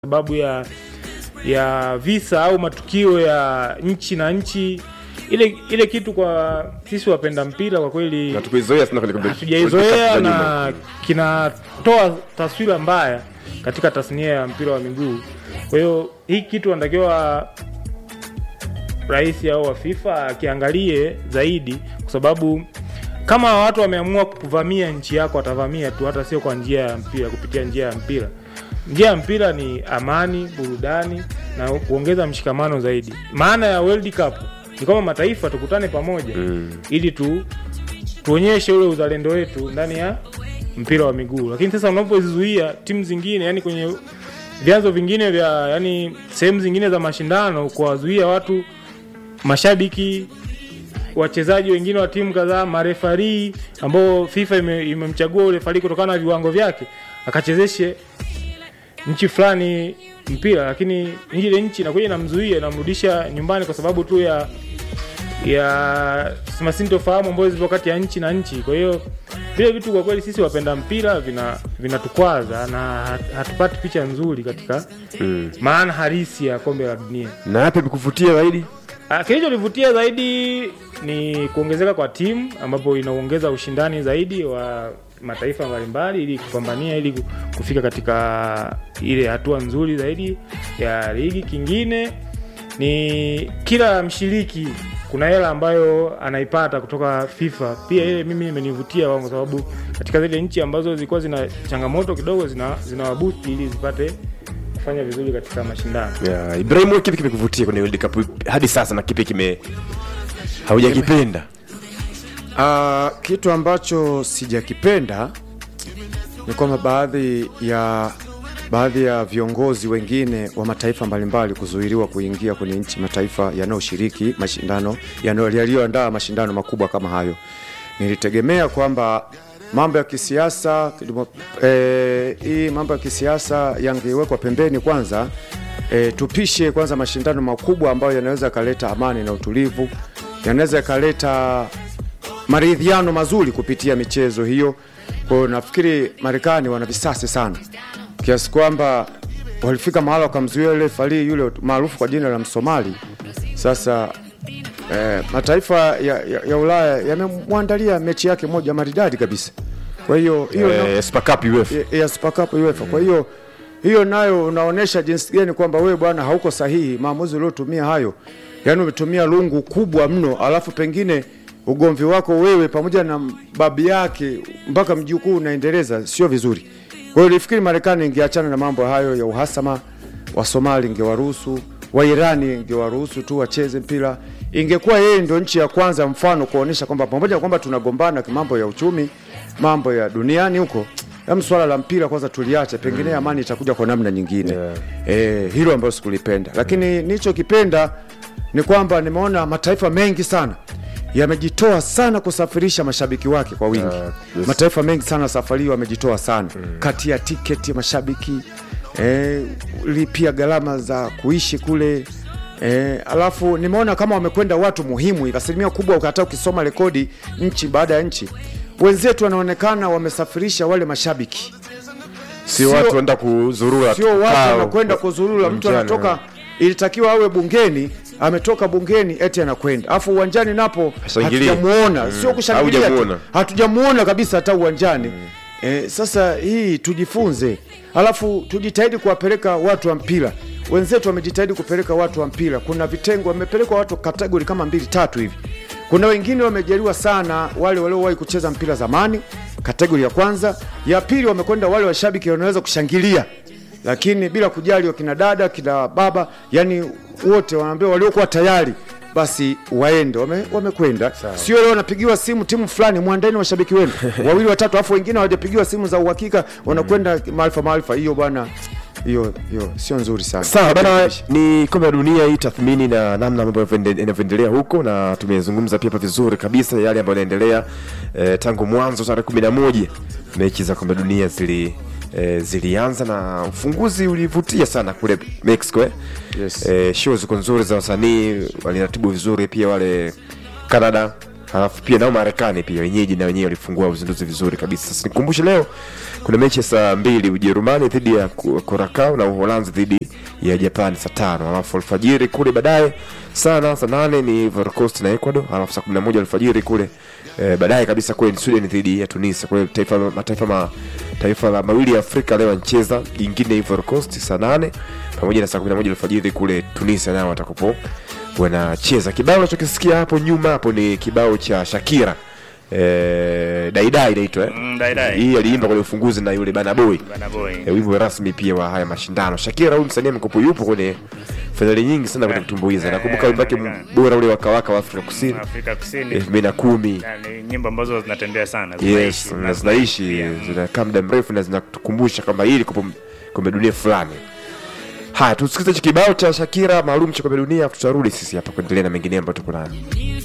sababu ya ya visa au matukio ya nchi na nchi ile ile kitu kwa sisi wapenda mpira kwa kweli na tukuizoea sana kwenye kombe- hatujaizoea kombe la na nyuma. kinatoa taswira mbaya katika tasnia ya mpira wa miguu. Kwa hiyo hii kitu anatakiwa rais au wa FIFA akiangalie zaidi, kwa sababu kama watu wameamua kuvamia nchi yako, watavamia tu, hata sio kwa njia ya mpira, kupitia njia ya mpira. Njia ya mpira ni amani, burudani na kuongeza mshikamano zaidi. Maana ya World Cup ni kwamba mataifa tukutane pamoja Mm. ili tu tuonyeshe ule uzalendo wetu ndani ya mpira wa miguu. Lakini sasa unapozizuia timu zingine, yani kwenye vyanzo vingine vya yani sehemu zingine za mashindano, kuwazuia watu, mashabiki, wachezaji wengine wa timu kadhaa, marefarii ambao FIFA ime- imemchagua ule refarii kutokana na viwango vyake akachezeshe nchi fulani mpira, lakini ile nchi inakuja inamzuia, inamrudisha nyumbani kwa sababu tu ya ya masintofahamu ambayo zipo kati ya nchi na nchi. Kwa hiyo vile vitu kwa kweli sisi wapenda mpira vina vinatukwaza na hat- hatupati picha nzuri katika Mm. maana halisi ya kombe la dunia. na yapi amekuvutia zaidi Ah, Kilichonivutia zaidi ni kuongezeka kwa timu ambapo inaongeza ushindani zaidi wa mataifa mbalimbali ili kupambania ili ku- kufika katika ile hatua nzuri zaidi ya ligi. Kingine ni kila mshiriki kuna hela ambayo anaipata kutoka FIFA. Pia ile mimi imenivutia kwa sababu katika zile nchi ambazo zilikuwa zina changamoto kidogo zina zinawabusti ili zipate kufanya vizuri katika mashindano. yeah. Ibrahim wewe kipi kimekuvutia kwenye World Cup hadi sasa na kipi kime haujakipenda Uh, kitu ambacho sijakipenda ni kwamba baadhi ya baadhi ya viongozi wengine wa mataifa mbalimbali kuzuiliwa kuingia kwenye nchi mataifa yanayoshiriki mashindano yanayo- yaliyoandaa mashindano makubwa kama hayo. Nilitegemea kwamba mambo ya kisiasa kidimo- eh, hii mambo ya kisiasa yangewekwa pembeni kwanza, eh, tupishe kwanza mashindano makubwa ambayo yanaweza yakaleta amani na utulivu, yanaweza yakaleta maridhiano mazuri kupitia michezo hiyo. Kwa hiyo nafikiri Marekani wana visasi sana kiasi kwamba walifika mahala wakamzuia yule farii yule maarufu kwa jina la Msomali. Sasa eh, mataifa ya, ya, ya Ulaya yamemwandalia mechi yake moja maridadi kabisa. Kwa hiyo hiyo na- eh, Super Cup UEFA ya- ya Super Cup UEFA. Kwa hiyo hiyo nayo unaonesha jinsi gani kwamba wewe bwana hauko sahihi maamuzi uliotumia hayo, yaani umetumia lungu kubwa mno, alafu pengine ugomvi wako wewe pamoja na babi yake mpaka mjukuu unaendeleza, sio vizuri. Kwa hiyo nilifikiri Marekani ingeachana na mambo hayo ya uhasama, wa Somali ingewaruhusu, wa Irani ingewaruhusu tu wacheze mpira. Ingekuwa yeye ndio nchi ya kwanza mfano kuonesha kwamba pamoja na kwamba tunagombana mambo ya uchumi, mambo ya duniani huko Hem, swala la mpira kwanza tuliache, pengine amani itakuja kwa namna nyingine. Yeah. Eh, hilo ambayo sikulipenda, lakini nilichokipenda ni kwamba nimeona mataifa mengi sana yamejitoa sana kusafirisha mashabiki wake kwa wingi. Yeah, yes. Mataifa mengi sana safari hii wamejitoa sana kati ya tiketi ya mashabiki eh, lipia gharama za kuishi kule eh, alafu nimeona kama wamekwenda watu muhimu hivi, asilimia kubwa, hata ukisoma rekodi nchi baada ya nchi, wenzetu wanaonekana wamesafirisha wale mashabiki sio sio- watu wanaenda kuzurura sio watu Pao. wanakwenda kuzurura. Mtu Mchana. anatoka, ilitakiwa awe bungeni, ametoka bungeni eti anakwenda, alafu uwanjani napo Hashangilie. hatujamuona, sio kushangilia tu, Haujamuona. hatujamuona kabisa hata uwanjani. Eh, sasa hii tujifunze, alafu tujitahidi kuwapeleka watu wa mpira. Wenzetu wamejitahidi kupeleka watu wa mpira, kuna vitengo wamepelekwa watu kategori kama mbili tatu hivi. Kuna wengine wamejaliwa sana, wale waliowahi kucheza mpira zamani, kategori ya kwanza. Ya pili wamekwenda wale washabiki wanaweza kushangilia lakini bila kujali wakina dada kina baba, yani wote wanaambiwa waliokuwa tayari basi waende, wame- wamekwenda. Sio leo wanapigiwa simu timu fulani, mwandani washabiki wenu wawili watatu, alafu wengine hawajapigiwa simu za uhakika, wanakwenda maarifa maarifa. Hiyo bwana, hiyo hiyo sio nzuri sana. sawa bana ni kombe la dunia hii tathmini na namna mambo yanavyoende- yanavyoendelea huko na tumezungumza pia hapa vizuri kabisa yale ambayo yanaendelea eh, tangu mwanzo tarehe kumi na moja mechi za kombe la dunia zili eh, zilianza na ufunguzi ulivutia sana kule mexico eh? Yes. eh, show ziko nzuri za wasanii waliratibu vizuri pia wale canada halafu pia nao Marekani pia wenyeji na wenyewe walifungua uzinduzi vizuri kabisa. Sasa nikumbushe leo kuna mechi ya saa mbili Ujerumani dhidi ya Ku- Curacao na Uholanzi dhidi ya Japan saa tano alafu alfajiri kule baadaye sana saa nane ni Ivory Coast na Ecuador alafu saa kumi na moja alfajiri kule eh, baadaye kabisa kule ni Sweden dhidi ya Tunisia. Kwa hiyo taifa mataifa ma, taifa la mawili ya Afrika leo anacheza, jingine Ivory Coast saa nane pamoja na saa kumi na moja alfajiri kule Tunisia nao watakapo wanacheza. Kibao unachokisikia hapo nyuma hapo ni kibao cha Shakira eh, daidai inaitwa eh? Mm, Dai Dai. hii aliimba kwenye ufunguzi na yule Bana Boy Bana Boy. eh, wimbo rasmi pia wa haya mashindano. Shakira huyu msanii mkopo yupo kwenye fainali nyingi sana kwenye kutumbuiza. Eh, Nakumbuka eh, wimbo wake inaonekana. bora ule wakawaka wa Afrika Kusini Afrika Kusini. elfu mbili na kumi Yani nyimbo ambazo zinatembea sana. yes, zinaishi, na zinaishi pia. zinakaa muda mrefu na zinatukumbusha kwamba hili kombe kombe dunia fulani. Haya, tusikize hichi kibao cha Shakira maalum cha kombe dunia, tutarudi sisi hapa kuendelea na mengine ambayo tuko nayo.